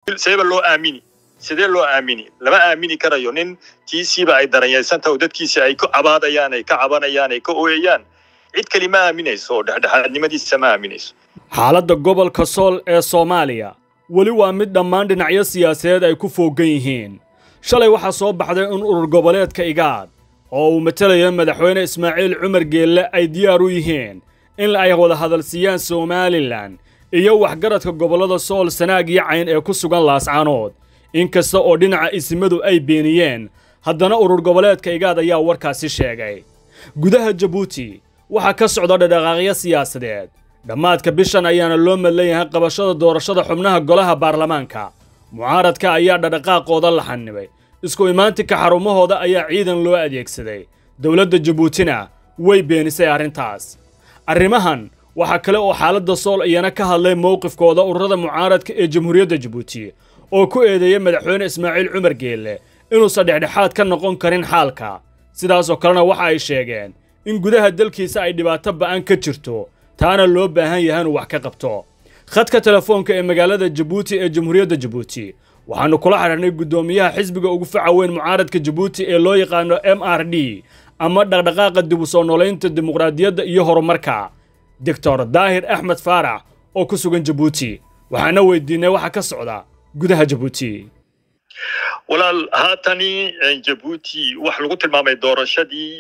seeba loo aamini sidee loo aamini lama aamini karayo nin tiisiiba ay daranyaysantaha oo dadkiisi ay ku cabaadayaan ay ka cabanayaan ay ka ooyayaan cid kali ma aaminayso oo dhexdhexaadnimadiisa ma aaminayso xaaladda gobolka sool ee soomaaliya weli waa mid dhammaan dhinacyo siyaasadeed ay ku fooggan yihiin shalay waxaa soo baxday in urur goboleedka igaad oo uu matelayo madaxweyne ismaaciil cumar geelle ay diyaar u yihiin in ay wada hadalsiiyaan somalilan iyo waxgaradka gobollada sool sanaag iyo cayn ee ku sugan laascaanood inkasta oo dhinaca isimadu ay beeniyeen haddana urur goboleedka igaad ayaa warkaasi sheegay gudaha jabuuti waxaa ka socda dhadhaqaaqyo siyaasadeed dhammaadka bishan ayaana loo madlayahay qabashada doorashada xubnaha golaha baarlamaanka mucaaradka ayaa dhadhaqaaqooda la xanibay isku imaantinka xarumahooda ayaa ciidan loo adeegsaday dowladda jabuutina way beenisay arrintaas arrimahan waxaa kale oo xaaladda sool iyana ka hadlay mowqifkooda ururada mucaaradka ee jamhuuriyadda jabuuti oo ku eedeeyay madaxweyne ismaaciil cumar geelle inuusan dhexdhexaad ka noqon karin xaalka sidaasoo kalena waxa ay sheegeen in gudaha dalkiisa ay dhibaato ba'an ka jirto taana loo baahan yahay inuu wax ka qabto khadka telefoonka ee magaalada jabuuti ee jamhuuriyadda jabuuti waxaannu kula xidhiirnay guddoomiyaha xisbiga ugu faca weyn mucaaradka jabuuti ee loo yaqaano m r d ama dhaqdhaqaaqa dib u soo noolaynta dimuqraadiyadda iyo horumarka doctor daahir axmed faarax oo ku sugan jabuuti waxaana weydiinay waxa ka socda gudaha jabuuti walaal haatani jabuuti wax lagu tilmaamay doorashadii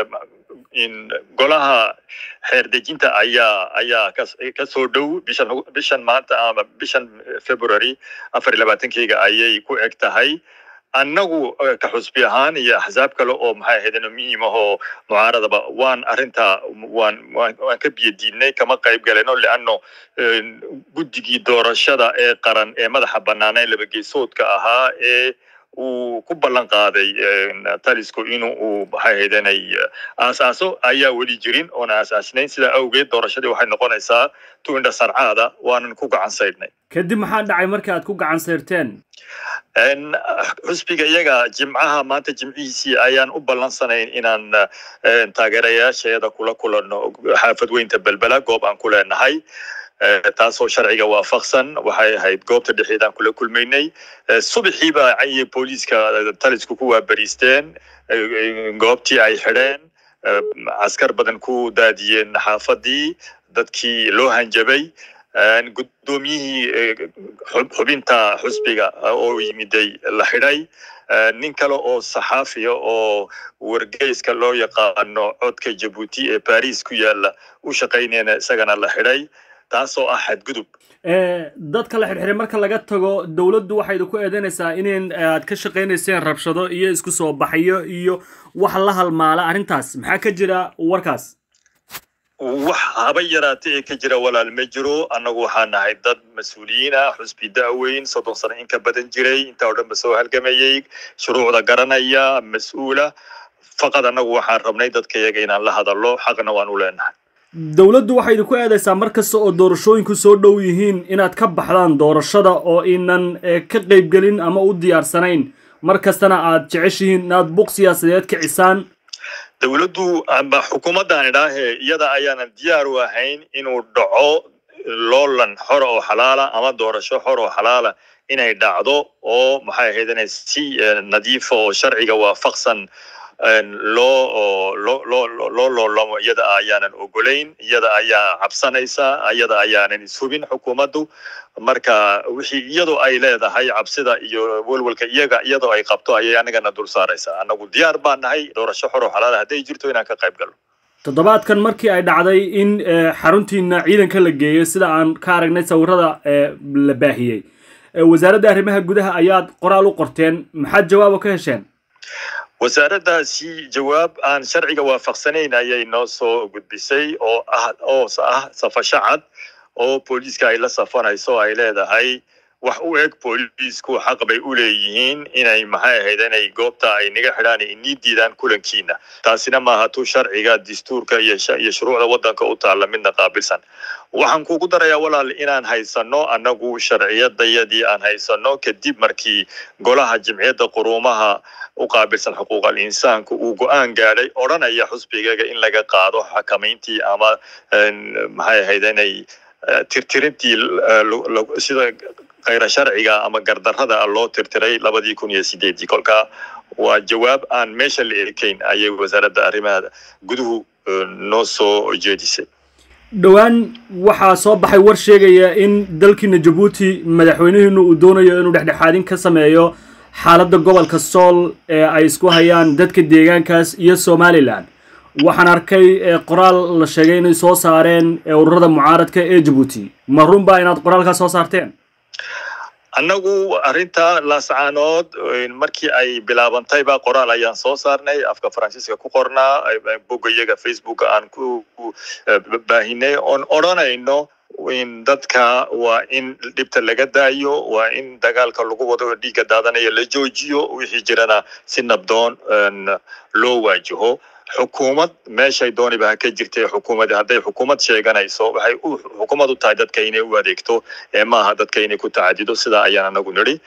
golaha xeerdejinta ayaa ayaa ka soo dhow bishan bishan maanta ama bishan february afar iyo labaatankeyga ayay ku eg tahay annagu ka xusbi ahaan iyo axsaab kale oo maxay ahaydeen muhiim ahoo mucaaradaba waan arrintaa waan waan ka biyadiidnay kama qayb galeno leanno guddigii doorashada ee qaran ee madaxa bannaan ee labageesoodka ahaa ee uu ku ballan qaaday talisku inu uu maxay haydanay aasaaso ayaa weli jirin oona aasaasnayn sidaa awgeed doorashadii waxay noqonaysaa tu indha sarcaada waanan ku gacan saydhnay kadib maxaa dhacay markii aad ku gacan sayrteen xusbiga iyaga jimcaha maanta jimcihiisii ayaan u ballansanayn inaan taageerayaasheeda kula kulanno xaafad weynta belbela goob aan ku leenahay taasoo sharciga waafaqsan waxay ahayd goobta dhexeedaan kula kulmaynay subaxiiba ayay booliiska talisku ku waabariisteen goobtii ay xidheen caskar badan ku daadiyeen xaafadii dadkii loo hanjabay guddoomiyihii xubinta xusbiga oo yimiday la xidhay nin kale oo saxaafiya oo wargeyska loo yaqaano codka jabuuti ee baris ku yaala u shaqaynayna isagana la xidhay taasoo ah xadgudub dadka la xidhxiray marka laga tago dowladdu waxay idinku eedeynaysaa in aad ka shaqaynayseen rabshado iyo isku soo baxyo iyo wax la halmaala arrintaas maxaa ka jira warkaas wax haba yaraata ee ka jira walaal ma jiro annagu waxaa nahay dad mas-uuliyiin ah xusbi da'weyn soddon sano in ka badan jiray intaa oo dhan ba soo halgamayay shuruucda garanaya mas-uula faqad annagu waxaan rabnay dadka iyaga inaan la hadallo xaqna waan u leenahay dowladdu waxay idinku eedaysaa mar kasta oo doorashooyinku soo dhow yihiin inaad ka baxdaan doorashada oo inan ka qaybgelin ama u diyaarsanayn mar kastana aad jeceshihiin inaad buq siyaasadeed kicisaan dowladdu amba xukuumaddan idhaahe iyada ayaanan diyaar u ahayn inuu dhaco loolan xor oo xalaala ama doorasho xor oo xalaala inay dhacdo oo maxay ahayd inay si nadiifa oo sharciga waafaqsan loo loo loo loo loolamo iyada ayaanan ogolayn iyada ayaa cabsanaysa iyada ayaanan ishubin xukuumaddu marka wixii iyadoo ay leedahay cabsida iyo welwelka iyaga iyadoo ay qabto ayay anagana dul saaraysaa annagu diyaar baan nahay doorasho xoro xalaala hadday jirto inaan ka qayb galno toddobaadkan markii ay dhacday in xaruntiina ciidanka la geeyo sida aan ka aragnay sawirada la baahiyey wasaaradda arrimaha gudaha ayaad qoraal u qorteen maxaad jawaabo ka hesheen wasaaraddaasi jawaab aan sharciga waafaqsanayn ayay noo soo gudbisay oo ah oo ah safasho cad oo booliiska ay la safanayso ay leedahay wax u eg booliisku xaq bay u leeyihiin inay maxay ahayd inay goobta ay naga xidhaan inii diidaan kulankiina taasina maaha tu sharciga dastuurka iyo iyo shuruucda waddanka u taalla midna qaabilsan waxaan kugu darayaa walaal inaan haysano annagu sharciyadayadii aan haysano kadib markii golaha jimciyadda quruumaha u qaabilsan xuquuqal insaanku uu go-aan gaadhay odhanaya xusbigaga in laga qaado xakamayntii ama maxay ahayd inay tirtirintii sida khayra sharciga ama gardarrada loo tirtiray labadii kun iyo sideedii kolka waa jawaab aan meesha la ekayn ayay wasaaradda arrimaha guduhu noo soo jeedisay dhowaan waxaa soo baxay war sheegaya in dalkiina jabuuti madaxweynihiinu uu doonayo inuu dhexdhexaadin ka sameeyo xaaladda gobolka sool ee ay isku hayaan dadka deegaankaas iyo somalilan waxaan arkay qoraal la sheegay inay soo saareen ururada mucaaradka ee jabuuti ma runbaa inaad qoraalkaas soo saarteen annagu arrinta laascaanood markii ay bilaabantayba qoraal ayaan soo saarnay afka faransiiska ku qornaa bogga iyaga facebooka aan ku baahinay oon odranayno in dadka waa in dhibta laga daayo waa in dagaalka lagu wado dhiigga daadanaya la joojiyo wixii jirana si nabdoon loo waajaho xukuumad meeshay dooniba ha ka jirtay xukuumad hadday xukuumad sheeganayso waxay u xukuumad u tahay dadka inay u adeegto ee maaha dadka inay ku tacadido sidaa ayaan anagu nidhi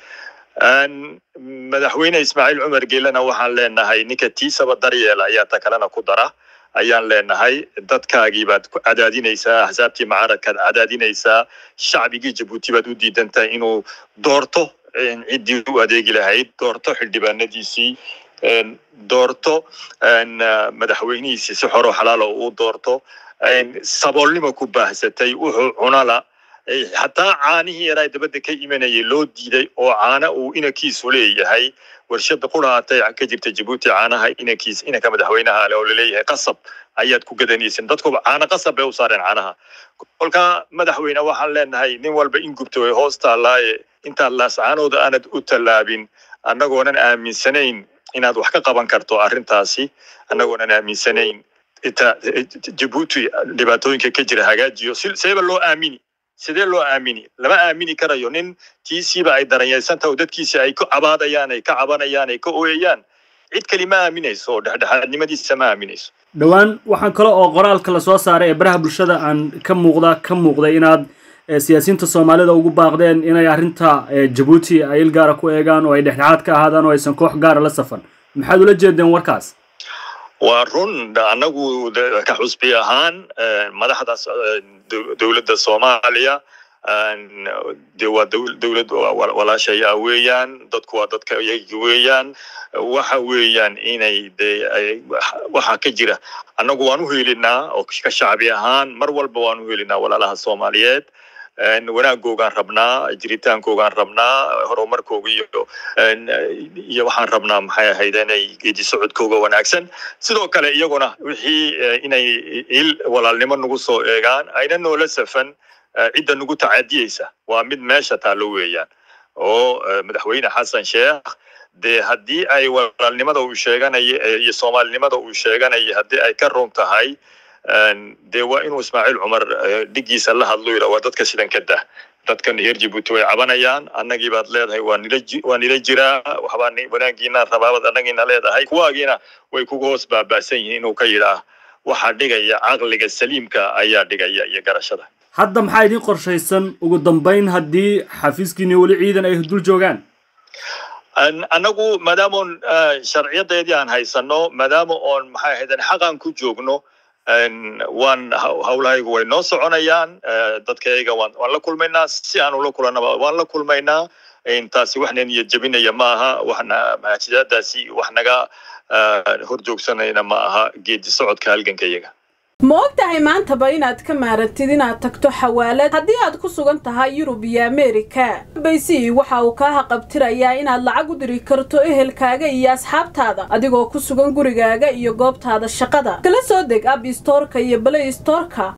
madaxweyne ismaaciil cumar geelena waxaan leenahay ninka tiisaba daryeela ayaa ta kalena ku dara ayaan leenahay dadkaagii baad ku cadaadinaysaa axsaabtii mucaaradkaad cadaadinaysaa shacbigii jabuuti baad u diidan tahay inuu doorto ciddii u adeegi lahayd doorto xildhibaanadiisii doorto madaxweynihiisii si xoro xalaala uu doorto saboolnimo ku baahsatay wuxuu cunala xataa caanihii yaraa dabadda ka imanayay loo diiday oo caana uu inankiisu leeyahay warshada quraatay ka jirta jabuuti caanaha inankiis inanka madaxweynaha ale oo laleeyahay qasab ayaad ku gadanaysin dadkuba caano qasab bay u saareen caanaha kolka madaxweyne waxaan leenahay nin walba in gubto way hoos taallaaye intaad laascaanooda aanad u tallaabin annagoonan aaminsanayn inaad wax ka qaban karto arrintaasi annagoonan aaminsanayn inta jabuuti dhibaatooyinka ka jira hagaajiyo seeba loo aamini sidee loo aamini lama aamini karayo nin tiisiiba ay daranyaysantaha oo dadkiisi ay ku cabaadayaan ay ka cabanayaan ay ka ooyayaan cid kali ma aaminayso oo dhexdhexaadnimadiisa ma aaminayso dhowaan waxaan kale oo qoraalka la soo saaray ee baraha bulshada aan ka muuqda ka muuqday inaad siyaasiyiinta soomaalida ugu baaqdeen inay arrinta jabuuti ay il gaara ku eegaan oo ay dhexdhexaad ka ahaadaan oo aysan koox gaara la safan maxaad ula jeedeen warkaas waa run annagu ka xusbi ahaan madaxda dowladda soomaaliya de waa dowlad walaashaya weeyaan dadku waa dadka iyagi weeyaan waxa weeyaan inay de waxaa ka jira annagu waan u helinaa oo ka shacbi ahaan mar walba waan u helinaa walaalaha soomaaliyeed wanaagoogaan rabnaa jiritaankoogaan rabnaa horumarkooga iyo iyo waxaan rabnaa maxay ahayd inay geedi socodkooga wanaagsan sidoo kale iyaguna wixii inay il walaalnimo nagu soo eegaan ayna noola safan cidda nagu tacadiyeysa waa mid meesha taallo weeyaan oo madaxweyne xasan sheekh dee haddii ay walaalnimada uu sheeganaya iyo soomaalinimada uu sheeganaya haddii ay ka run tahay dee waa inuu ismaaciil cumar dhigiisa la hadlo yidha waa dadka sidan ka dah dadkan reer jabuuti way cabanayaan annagii baad leedahay waa nila waa nila jiraa waxbaa wanaagiina rabaabaad annagiina leedahay kuwaagiina way kuga hoos baaba'san yihiin inuu ka yidhaah waxaa dhigaya caqliga saliimka ayaa dhigaya iyo garashada hadda maxaa idiin qorshaysan ugu dambayn haddii xafiiskiini weli ciidan ay dul joogaan annagu maadaamoon sharciyadeedii aan haysano maadaama oon maxay ahayden xaqan ku joogno waan hawlahaygu way noo soconayaan dadkayaga waan waan la kulmaynaa si aan ula kulanaba waan la kulmaynaa taasi waxna niyad jebinaya ma aha waxna mahajadaadaasi wax naga hor joogsanayna ma aha geedi socodka halganka iyaga ma og tahay maantaba inaad ka maarantid inaad tagto xawaalad haddii aad ku sugan tahay yurub iyo ameerika baysi waxa uu kaa haqabtirayaa inaad lacag u diri karto ehelkaaga iyo asxaabtaada adigoo ku sugan gurigaaga iyo goobtaada shaqada kala soo deg ab istoorka iyo balay istoorka